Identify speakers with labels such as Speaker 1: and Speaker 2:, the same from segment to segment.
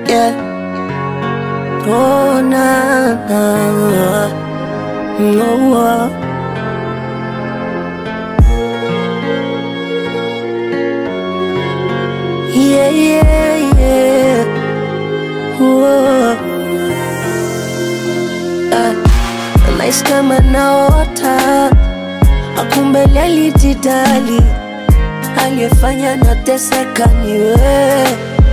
Speaker 1: yeah. Oh, na, na. Oh, oh. Yeah, yeah, yeah. Whoa. Ah, nahisi kama naota, akumbele alijidali, aliyefanya nateseka ni wewe,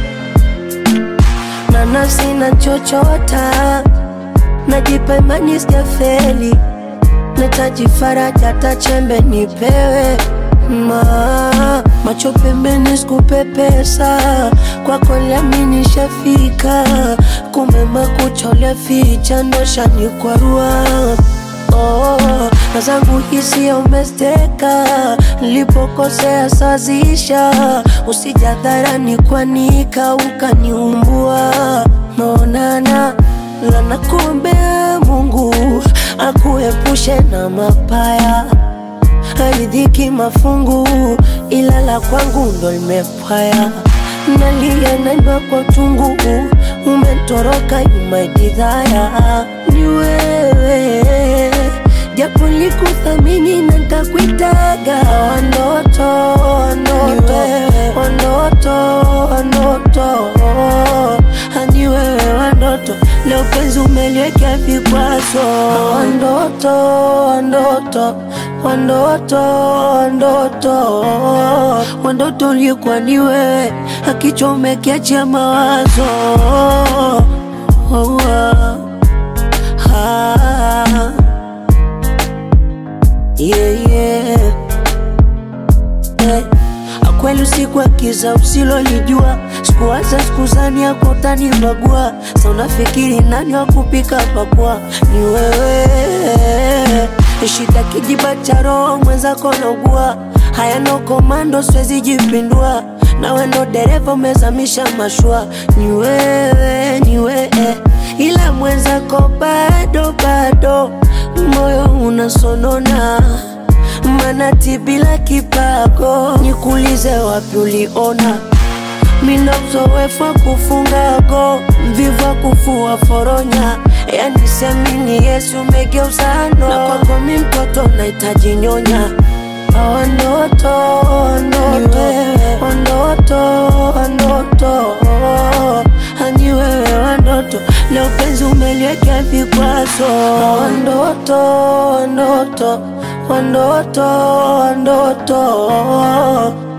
Speaker 1: na nafsi na chochota, najipa imani sijafeli, nahitaji faraja, hata chembe nipewe ma macho pembeni, sikupepesa kwako, lami nishafika, kumbe makucha ficha ndo shanikwarua Oh, na zangu hisia umesteka, nilipokosea sazisha, usijadharani kwanika ukaniumbua, maonana lana, kuombea Mungu akuepushe na mapaya haridhiki mafungu, ila la kwangu ndo limepwaya. Nalia naimba kwa tungu, umetoroka yumaidhaya. Ni wewe japo likuthamini na nkakuitaga wanoto wanoto wanoto wanoto hani wewe wandoto leo penzi umeliwekea vikwazo wandoto wandoto wandoto wandoto wandoto ulikuwa ni wewe akichomekea mawazo oh, oh. Ah, yeah, yeah. Eh, Kweli usiku wa kiza usilolijua, sikuwaza sikuzani yako utanibagua. Sa unafikiri nani wa kupika pakua? Ni wewe. Shida kijiba cha roho mwenzako naugua, haya no komando, siwezi jipindua. Nawe ndo dereva umezamisha mashua, ni wewe, ni wewe, ila mwenzako bado bado, moyo unasonona manati bila kipago, nikuulize wapi uliona mina uzoefu wa kufunga go, mvivu wa kufua foronya, yani siamini Yesu umegeuza no, na kwako mi mtoto nahitaji nyonya Wandoto, wandoto, wandoto, wandoto, hani wewe wandoto, leo penzi umeliwekea vikwazo. Wandoto, wandoto, wandoto, wandoto